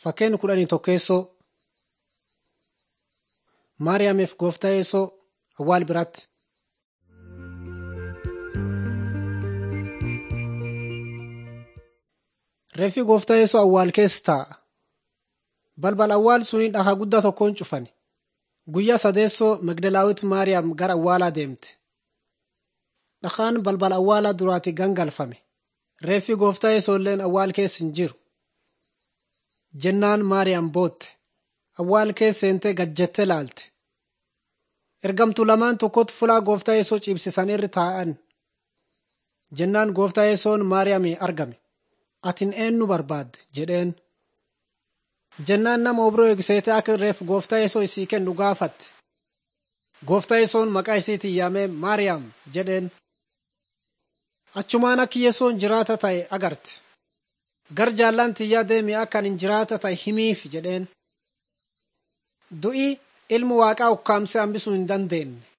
Fakkeenya kudhanii tokkeessoo Maariyaamiif gooftaa yeessoo awwaal biraatti. Reeffi gooftaa yeessoo awwaal keessa taa'a. Balbal awwaal suni dhakaa guddaa tokkoon cufani. Guyyaa sadeessoo Magdalaawit Maariyaam gara awwaalaa deemte. Dhakaan balbal awwaalaa duraatti gangalfame. Reeffi gooftaa yeessoo illeen awwaal keessa hin jiru. Jennaan Maariyaam bootte. Awwaal keessa seentee gajjettee laalte. Ergamtuu lamaan tokkotti fulaa gooftaa yeessoo ciibsisan irra taa'an. Jennaan gooftaa yeessoon Maariyaamii argame. Atin eenyu barbaadde jedheen. Jennaan nama obroo eegseetee akka reef gooftaa yeessoo isii kennu gaafatte. Gooftaa yeessoon maqaa isiitiin yaamee Maariyaam jedheen. Achumaan akka yeessoon jiraata ta'e agarte. Gar jaallaan tiyyaa deemi akka ani jiraata ta'e himiif jedheen. Du'i ilmu waaqaa ukkaamsee hambisuu hin dandeenye.